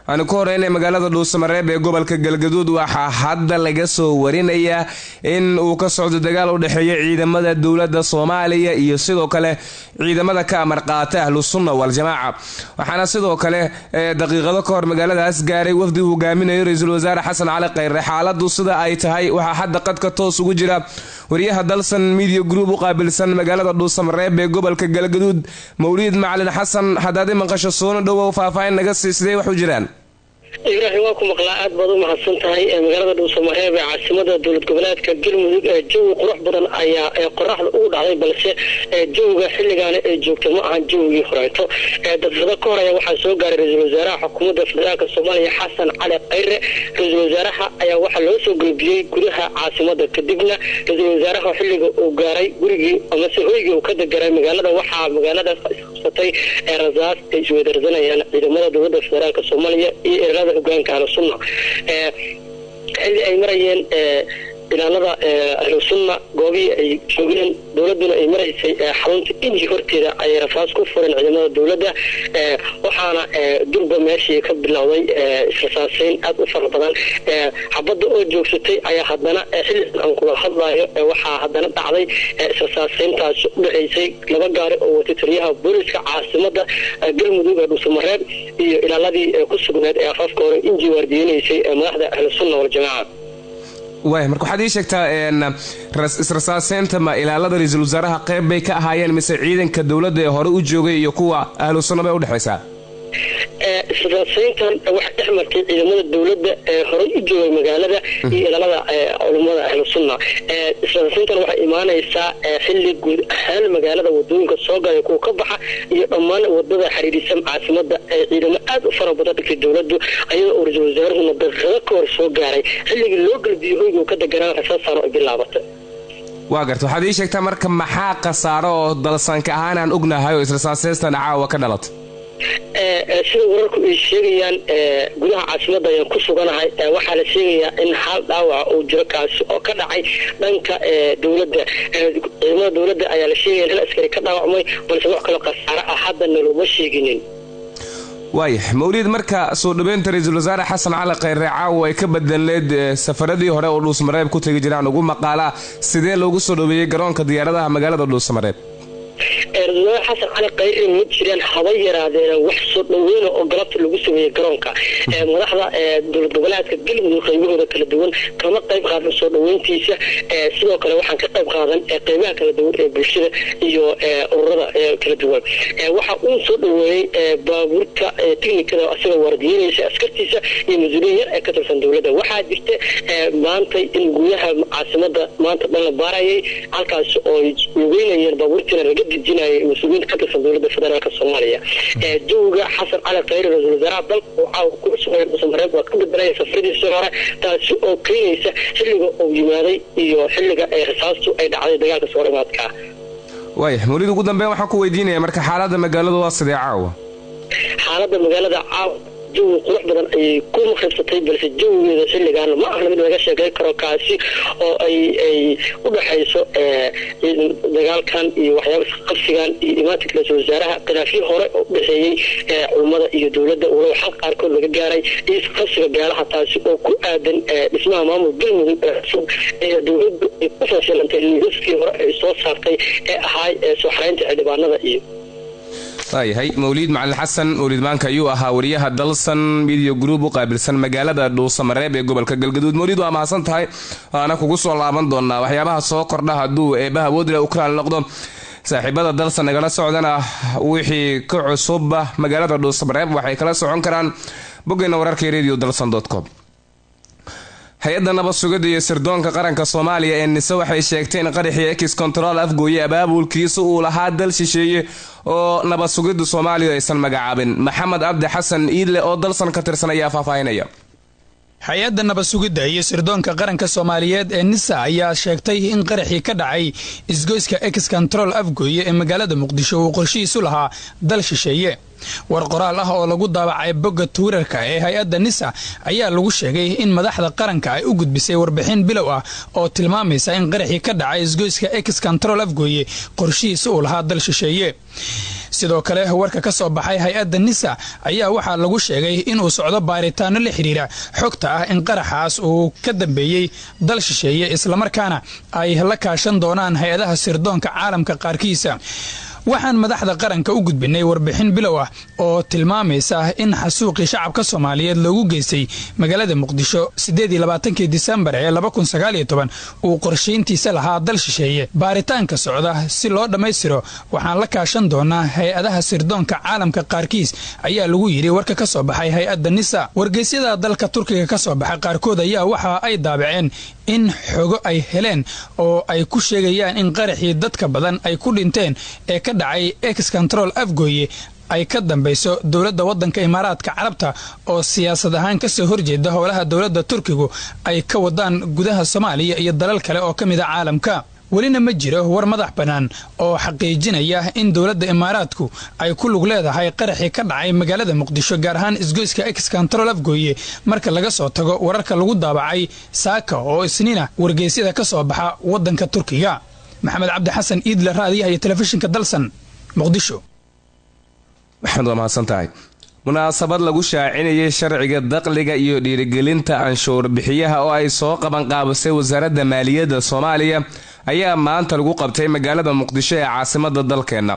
waxaanu ku horeynay magaalada dhuusamareeb ee gobolka galgaduud waxaa hadda laga soo warinayaa in uu ka socdo dagaal u dhexeeya ciidamada dowladda soomaaliya iyo sidoo kale ciidamada ka amar qaata ahlu sunna waljamaaca waxaana sidoo kale daqiiqado ka hor magaaladaas gaaray wafdi uu hogaaminayo ra-iisul wasaare xasan cali khayre xaaladu sida ay tahay waxaa hadda qadka toos ugu jira wariyaha dalsan media group u qaabilsan magaalada dhuusamareeb ee gobolka galgaduud mawliid macalin xasan haddaad i maqasho soona dhowow faahfaahin naga sii sidee wax u jiraan ibraahim waa ku maqlaa aad baad u mahadsan tahay magaalada dhuusamareeb ee caasimada dowlad goboleedka galmudug jawi qurux badan ayaa qoraxda ugu dhacday balse jawiga xilligaana ay joogta ma ahan jawigii horeeto daqiiqado ka hor ayaa waxaa soo gaaray ra-iisul wasaaraha xukuumadda federaalk soomaaliya xasan cali khayre ra-iisul wasaaraha ayaa waxaa loo soo gelbiyey gudaha caasimada kadibna ra-iisul wasaaraha xilliga uu gaaray gurigii amase hoygii uu ka degaray magaalada waxaa magaaladaas isqabsatay rasaas ay isweydarsanayaan ciidamada dowladda federaalk soomaaliya iyo hogaanka ahlu sunna xilli ay marayeen ilaalada ahlu sunna goobihii ay joogeen dowladuna ay maraysay xarunta inji horteeda ayay rafaas ku fureen ciidamada dowladda waxaana durba meeshii ka bilowday israsaaseyn aad u fara badan xabadda oo joogsatay ayaa haddana xilligan aan kula hadlayo waxaa haddana dhacday israsaaseyntaas u dhexaysay laba gaari oo watay taliyaha booliska caasimada galmudug ee dhuusamareeb iyo ilaaladii ku sugneed ee afaafka hore inji waardiyeynaysay madaxda ahlu sunna waljamaaca waay marka waxaad ii sheegtaa israsaaseynta ma ilaalada ra-iisul wasaaraha qeyb bay ka ahaayeen mise ciidanka dowladda ee hore u joogay iyo kuwa ahlu sunna bay udhexaysaa israsaaseyntan waxaa dhex martay ciidamada dowladda ee horey u joogay magaalada iyo ilaalada culummada ahlu sunna israsaaseyntan waxay imaanaysaa xilli guud ahaan magaalada wadooyinka soo galay kuwa ka baxa iyo dhammaan wadada xiriirisan caasimada ee ciidamo aad u fara badan dhigtay dowladdu ayadoo uu ra-iisul wasaaruhuna daqiiqado ka hor soo gaaray xilligii loo galbiyey hoygu ka deganaan rasaasaan ay bilaabatay waa garta waxaad ii sheegtaa marka maxaa khasaaro oo dalsanka ahaan aan ognahay oo israsaaseystan caawa ka dhalatay sida wararku ay sheegayaan gudaha caasimada ayaan ku suganahay waxaa la sheegayaa in hal dhaawaca uu jiro kaasi oo ka dhacay dhanka dowladda ciidamada dowladda ayaa la sheegaya hal askari ka dhaawacmay balse wax kaloo khasaaro ah haddana looma sheeginin waaya mawliid marka soo dhaweynta ra-iisul wasaare xasan cali khayre caawa ay ka badanleed safaradii hore oo dhuusamareeb ku tegi jiraan ugu maqaalaa sidee loogu soo dhaweeyey garoonka diyaaradaha magaalada dhuusamareeb ra-isul wasaare xasan cali khayre ma jiraan haba yaraadeena wax soo dhaweyna oo galabta lagu sameeyey garoonka madaxda dowlad goboleedka galmudug qaybahooda kala duwan kama qayb qaadan soo dhaweyntiisa sidoo kale waxaan ka qayb qaadan qeybaha kala duwan ee bulshada iyo ururada kala duwan waxa uu soo dhaweeyey baabuurta tiknikada asagoo waardiyeynaysa askartiisa iyo mas-uuliyin yar ee ka tirsan dowladda waxaa jirta maantay in gudaha caasimada maanta dhan la baarayay halkaas oo ay lugeynayeen baabuurtiina laga dejinayay mas-uuliyiinta ka tirsan dowladda federaalk soomaaliya jawiga xasan cali khayre ra-isul wasaaraha dalka oo caawa ku sugaya dhuusamareeb waa ka bedelaya safradiisii hore taasi oo keenaysa xilliga uu yimaaday iyo xilliga ay rasaastu ay dhacday dagaalka soo dhimaadka waaya mawlid ugu dambeyn waxaan ku weydiinaya marka xaalada magaaladu waa sidee caawa xaalada magaalada caawa jawi qurux badan ayay ku maqribsatay balse jawigeeda xilligan ma ahna mid laga sheekay karo kaasi oo ay ay u dhexayso dagaalkan iyo waxyaaba isqabsigan iyo imaatinka ra-isul wasaaraha khilaafyo hore oo u dhexeeyey culummada iyo dowladda walow xal qaarkood laga gaaray iyo isqabsiga beelaha taasi oo ku aadan dhismaha maamul galmudug ee cusub ee dowladdu ay ku fashilantay liisaskii hore ay soo saartay ee ahaay soo xaraynta xildhibaanada iyo waayahay mawliid macalin xasan mawliid maanka ayuu ahaa wariyaha dalsan midiya group u qaabilsan magaalada dhuusamareeb ee gobolka galgaduud mawliid waa mahadsan tahay waana kugu soo laaban doonaa waxyaabaha soo kordha hadduu eebaha woodle ukrain noqdo saaxiibada dalsan nagala socdana wixii ka cusuba magaalada dhuusamareeb waxay kala socon karaan boggeena wararka radio dalsan com hay-adda nabad sugidda iyo sirdoonka qaranka soomaaliya ee nise waxay sheegtay in qaraxii ex control afgooye abaabulkiisa uu lahaa dal shisheeye oo nabad sugidda soomaaliya aysan magacaabin maxamed cabdi xasan iidle oo dalsan ka tirsan ayaa faahfaahinaya hay-adda nabad sugidda iyo sirdoonka qaranka soomaaliyeed ee nisa ayaa sheegtay in qaraxii ka dhacay isgoyska ex control afgooye ee magaalada muqdisho uu qorshihiisu lahaa dal shisheeye war qoraal ah oo lagu daabacay bogga twitter-ka ee hay-adda nisa ayaa lagu sheegay in madaxda qaranka ay u gudbisay warbixin bilow ah oo tilmaamaysa in qaraxii ka dhacay isgoyska ex control afgooye qorshihiisa uu lahaa dal shisheeye sidoo kale warka ka soo baxay hay-adda nisa ayaa waxaa lagu sheegay inuu socdo baaritaano la xidhiira xogta ah in qaraxaas uu ka dambeeyey dal shisheeye islamarkaana ay la kaashan doonaan hay-adaha sirdoonka caalamka qaarkiisa waxaan madaxda qaranka u gudbinay warbixin bilow ah oo tilmaamaysa in xasuuqii shacabka soomaaliyeed loogu geystay magaalada muqdisho sideediylabaatankii disembar ee uu qorshayntiisa lahaa dal shisheeye baaritaanka socda si loo dhammaystiro waxaan la kaashan doonaa hay-adaha sirdoonka caalamka qaarkiis ayaa lagu yidhi warka ka soo baxay hay-adda nisa wargeysyada dalka turkiga ka soo baxay qaarkood ayaa waxa ay daabaceen in xogo ay heleen oo ay ku sheegayaan in qaraxii dadka badan ay ku dhinteen ee ka dhacay ex control afgooye ay ka dambayso dowladda waddanka imaaraadka carabta oo siyaasad ahaan ka soo horjeeda howlaha dowladda turkigu ay ka wadaan gudaha soomaaliya iyo dalal kale oo ka mid a caalamka welina ma jiro war madax bannaan oo xaqiijinaya in dowladda imaaraadku ay ku lug leedahay qaraxii ka dhacay magaalada muqdisho gaar ahaan isgoyska ex control afgooye marka laga soo tago wararka lagu daabacay saaka oo isniina wargeysyada ka soo baxa waddanka turkiga maxamed cabdi xasan iidle raadiyaha iyo telefishinka dalsan muqdisho maxamed waa mahadsan tahay munaasabad lagu shaacinayay sharciga daqliga iyo dhiirigelinta canshuur bixiyaha oo ay soo qabanqaabisay wasaaradda maaliyadda soomaaliya ayaa maanta lagu qabtay magaalada muqdisho ee caasimada dalkeenna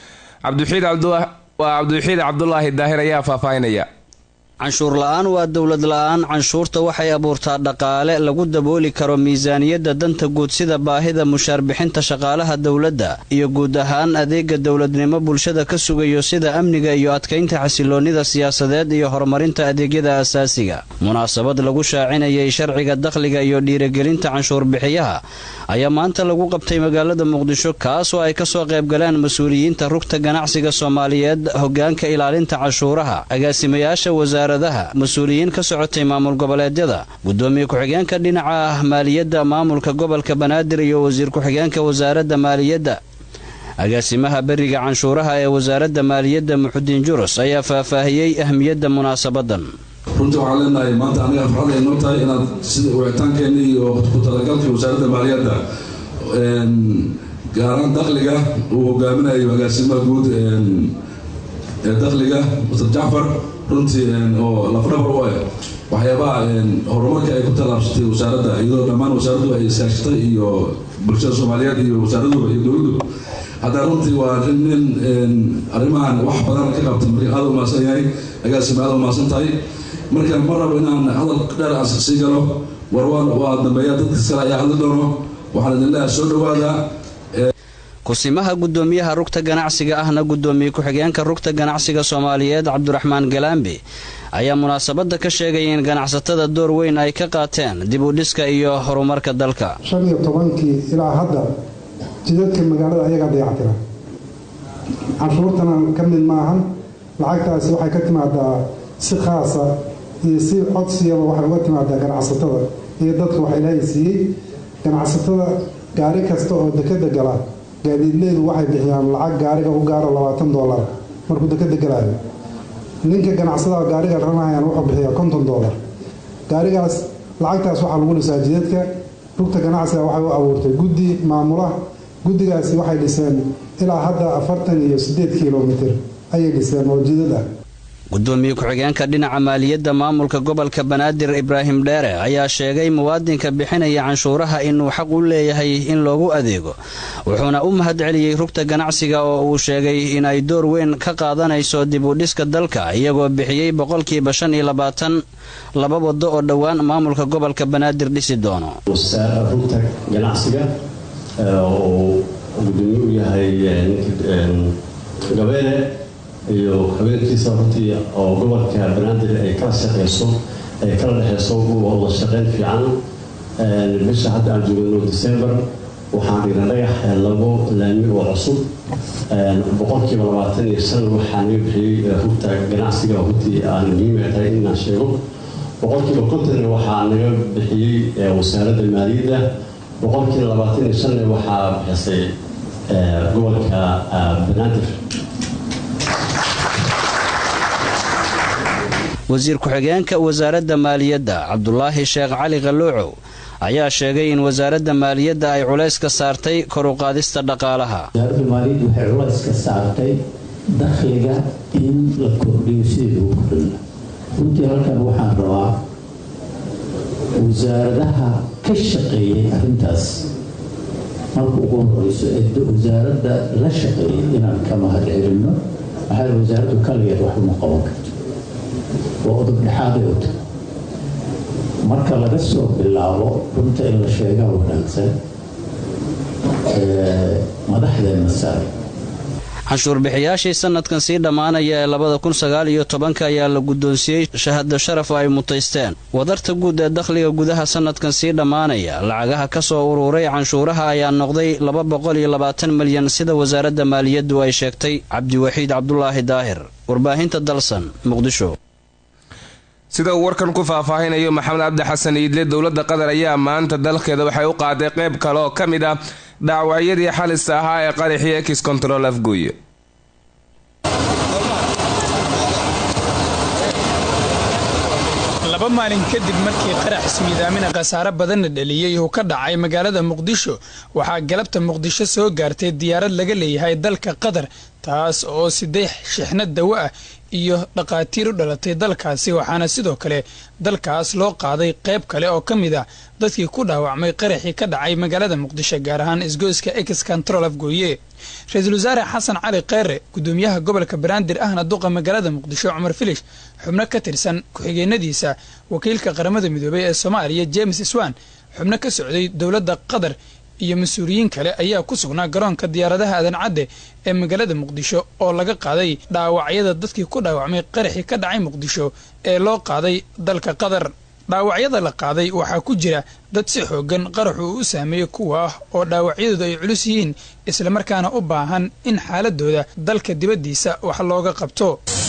waa cabdiwaxiid cabdulaahi daahir ayaa faahfaahinaya canshuur la-aan waa dowlad la-aan canshuurta waxay abuurtaa dhaqaale lagu dabooli karo miisaaniyadda danta guud sida baahida mushaar bixinta shaqaalaha dowladda iyo guud ahaan adeega dowladnimo bulshada ka sugayo sida amniga iyo adkaynta xasiloonnida siyaasadeed iyo horumarinta adeegyada asaasiga munaasabad lagu shaacinayay sharciga dakhliga iyo dhiirigelinta canshuur bixiyaha ayaa maanta lagu qabtay magaalada muqdisho kaas oo ay kasoo qaybgaleen mas-uuliyiinta rugta ganacsiga soomaaliyeed hogaanka ilaalinta canshuuraha agaasimayaasha wasaaradaha mas-uuliyiin ka socotay maamul goboleedyada gudoomiye ku-xigeenka dhinaca ah maaliyadda maamulka gobolka banaadir iyo wasiir ku-xigeenka wasaaradda maaliyadda agaasimaha beriga canshuuraha ee wasaaradda maaliyadda muxudiin jurus ayaa faahfaahiyey ahmiyadda munaasabadan runtii waxaan leenahay maanta aniga farxad ay noo tahay inaad sida wicitaankeenni iyo ku talagalkii wasaaradda maaliyadda gaaraan dakhliga uu hogaaminayo agaasimaha guud ee dakhliga mr jacfar runtii oo lafdhabar u ah waxyaabaha horumarka ay ku tallaabsatay wasaaradda iyadoo dhammaan wasaaraddu ay iskaashatay iyo bulshada soomaaliyeed iyo wasaaraduba iyo dowladdu haddaa runtii waa nin arrimahan wax badan ka qabta marka aada u mahadsan yahay agaasima aada u mahadsan tahay marka ma rabo inaan hadal dheer aan sii galo war waa dambeeya dadkas kale ayaa hadli doono waxaan idin leeyahay soo dhawaada kusimaha gudoomiyaha rugta ganacsiga ahna gudoomiye ku-xigeenka rugta ganacsiga soomaaliyeed cabdiraxmaan galaambi ayaa munaasabada ka sheegaya in ganacsatada door weyn ay ka qaateen dib u dhiska iyo horumarka dalka shan iyo tobankii ilaa hadda jidadka magaalada ayagaa dayactira canshuurtana ka mid maahan lacagtaasi waxay ka timaadaa si khaasa iyo si codsiyaba waxay uga timaadaa ganacsatada iyo dadka wax ilaahay siiyey ganacsatada gaari kasta oo dekada gala gaadiidleydu waxay bixiyaan lacag gaariga u gaaro labaatan doolar markuu dekada galaayo ninka ganacsadaha gaariga ranahayaan wuxuu bixiyaa konton doolar gaarigaas lacagtaas waxaa lagu dhisaa jidadka rugta ganacsiga waxay u abuurtay guddi maamula guddigaasi waxay dhiseen ilaa hadda afartan iyo sideed kilomitir ayay dhiseen oo jidad ah gudoomiye ku-xigeenka dhinaca maaliyadda maamulka gobolka banaadir ibraahim dheere ayaa sheegay muwaadinka bixinaya canshuuraha inuu xaq u leeyahay in loogu adeego wuxuuna u mahadceliyey rugta ganacsiga oo uu sheegay in ay door weyn ka qaadanayso dib u dhiska dalka iyagoo bixiyey boqolkiiba shan iyo labaatan laba wado oo dhowaan maamulka gobolka banaadir dhisi doono rugta ganacsiga oo gudoomiye u yahay gabeele iyo habeenkiisa runtii oo gobolka banaadir ay kala shaqeyso ay kala dhexeyso wada shaqeyn fiican bisha hadda aan joogno december waxaan dhigna dhagax labo laami oo cusub boqolkiiba labaatan iyo shan waxaa naga bixiyey rugta ganacsiga runtii aan muhiim ay tahay inaan sheego boqolkiiba konton waxaa naga bixiyey wasaaradda maaliyadda boqolkiiba labaatan iyo shan waxaa bixisay gobolka banaadir wasiir ku-xigeenka wasaaradda maaliyadda cabdulaahi sheekh cali qalluucow ayaa sheegay in wasaaradda maaliyadda ay culays ka saartay kor u qaadista dhaqaalaha wasaaradda maaliyadda waxay culays ka saartay dakhliga in la kordhiyo sidii lagu kordhina runtii halkan waxaan rabaa wasaaradaha ka shaqeeyay arrintaas marka ugu horeyso ee wasaaradda la shaqeeyay inaan ka mahad celinno maxaa wasaaraddu kaligeed wax uma qaban karto waa udub dhexaaday u tahay marka laga soo bilaabo runta in la sheegaa wanaagsan madaxdeenna sare canshuurbixiyaashii sanadkan sii dhammaanaya ee labada kun sagaal iyo tobanka ayaa la guddoonsiiyey shahado sharaf ay mutaysteen wadarta guud ee dakhliga gudaha sanadkan sii dhammaanaya lacagaha ka soo uruuray canshuuraha ayaa noqday laba boqol iyo labaatan milyan sida wasaaradda maaliyaddu ay sheegtay cabdiwaxiid cabdulaahi daahir warbaahinta dalsan muqdisho sida uu warkan ku faahfaahinayo maxamed cabdi xasan iidle dowladda qatar ayaa maanta dalkeeda waxay u qaaday qayb kale oo ka mid ah dhaawacyadii xalista ahaa ee qaraxii ex control afgooye laba maalin kadib markii qarax ismiidaamina khasaare badanna dhaliyey uu ka dhacay magaalada muqdisho waxaa galabta muqdisho soo gaartay diyaarad laga leeyahay dalka qatar taas oo sideex shixnad dawo ah iyo dhaqaatiir u dhalatay dalkaasi waxaana sidoo kale dalkaas loo qaaday qayb kale oo ka mid ah dadkii ku dhaawacmay qaraxii ka dhacay magaalada muqdisho gaar ahaan isgoyska ex control afgooye ra-iisul wasaare xasan cali kheyre gudoomiyaha gobolka banaadir ahna duqa magaalada muqdisho cumar filish xubno ka tirsan ku-xigeenadiisa wakiilka qaramada midoobay ee soomaaliya james swan xubno ka socday dowladda qatar iyo mas-uuliyiin kale ayaa ku sugnaa garoonka diyaaradaha aadan cadde ee magaalada muqdisho oo laga qaaday dhaawacyada dadkii ku dhaawacmay qaraxii ka dhacay muqdisho ee loo qaaday dalka qatar dhaawacyada la qaaday waxaa ku jira dad si xoogan qaraxu uu u saameeyey kuwa ah oo dhaawacyadooda ay culus yihiin islamarkaana u baahan in xaaladooda dalka dibaddiisa wax looga qabto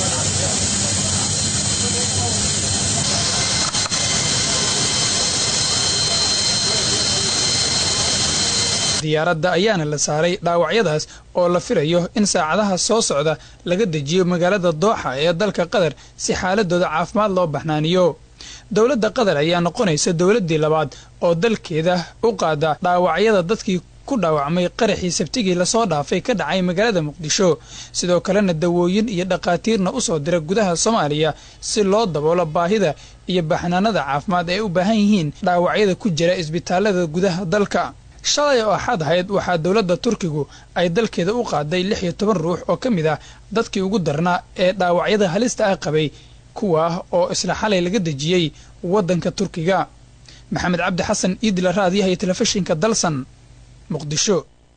diyaaradda ayaana la saaray dhaawacyadaas oo la filayo in saacadaha soo socda laga dejiyo magaalada dooxa ee dalka qatar si xaaladooda caafimaad loo baxnaaniyo dowladda qatar ayaa noqonaysa dowladdii labaad oo dalkeeda u qaada dhaawacyada dadkii ku dhaawacmay qaraxii sabtigii lasoo dhaafay ka dhacay magaalada muqdisho sidoo kalena dawooyin iyo dhaqaatiirna u soo dira gudaha soomaaliya si loo daboolo baahida iyo baxnaanada caafimaad ay u baahan yihiin dhaawacyada ku jira isbitaalada gudaha dalka shalay oo axad ahayd waxaa dowladda turkigu ay dalkeeda u qaaday lix iyo toban ruux oo ka mid ah dadkii ugu darnaa ee dhaawacyada halista ah qabay kuwa oo isla xalay laga dejiyey waddanka turkiga maxamed cabdi xasan iidila raadiyaha iyo telefishinka dalsan muqdisho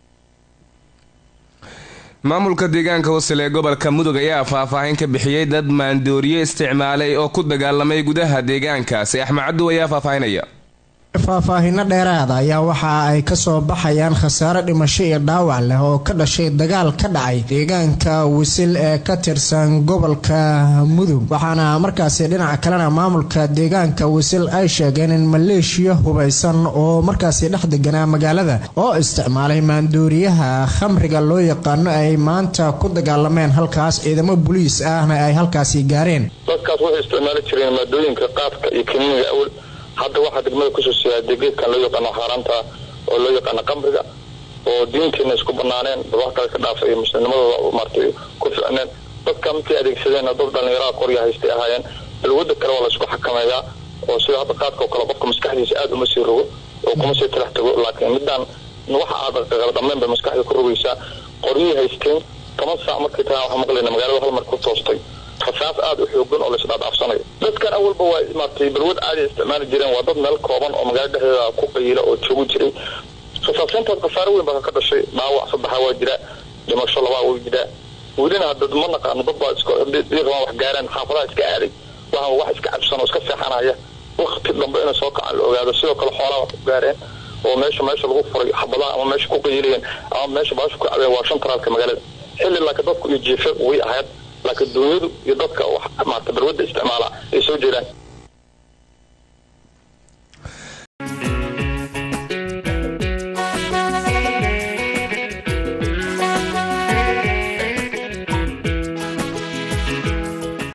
maamulka deegaanka wasel ee gobolka mudug ayaa faahfaahin ka bixiyey dad maandooriye isticmaalay oo ku dagaalamay gudaha deegaankaasi axmed cabdu ayaa faahfaahinaya faahfaahino dheeraada ayaa waxa ay kasoo baxayaan khasaare dhimasho iyo dhaawac leh oo ka dhashay dagaal ka dhacay deegaanka wisil ee ka tirsan gobolka mudug waxaana markaasi dhinaca kalena maamulka deegaanka wisil ay sheegeen in maleeshiya hubaysan oo markaasi dhex deganaa magaalada oo isticmaalay maandooriyaha khamriga loo yaqaano ay maanta ku dagaalameen halkaas ciidamo buliis ahna ay halkaasi gaareen dadkaas waxay isticmaali jireen maadooyinka qaadka iyo kiniiniga awal hadda waxaa degmada kusoo siyaaday geedkan loo yaqaano xaaraanta oo loo yaqaano qamriga oo diinteena isku banaaneen wax kale ka dhaafa iyo muslimnimadooda maartay ku ficneen dadka markay adeegsadeen dad dhalinyaraha qorya haystay ahaayeen balwada kale waa la isku xakameeyaa oo sida hadda qaadka oo kale qofka maskaxdiisa aada uma sii rogo oo kuma sii talax tago laakiin midaan waxa aad dhammayn bay maskaxda ku rogaysaa qoryihii haysteen toban saac markay tagaan waxaa maqlayna magaalada hal mar ku toostay rasaas aada u xoogan oo laisdhaadhaafsanayo dadkan awalba waa maartay balwad caadi isticmaali jireen waa dad meel kooban oo magaalada dhexdeeda ku qayiila oo joogu jiray rasaasintaas khasaare weyn baa ka dhashay dhaawac saddexa waa jira dhimasho labaa way jiraa welina hadda ma naqaano dad baa israbaan wax gaaraan xaafadaha iska aaday waxaa wax iska cabsan oo iska seexanaya wakti dambe inay soo kacaan la ogaado sidoo kale xoolaha wax ku gaareen oo meesha meesha lagu furay xabadaha ama meesha ku qayilayeen ama meesha baasha ku cabeen waa shan taraalka magaalada xilli laakiin dadku iyo jiife way ahayd laakiin duunyadu iyo dadka wax maarta balwadda isticmaala ay soo jeedaan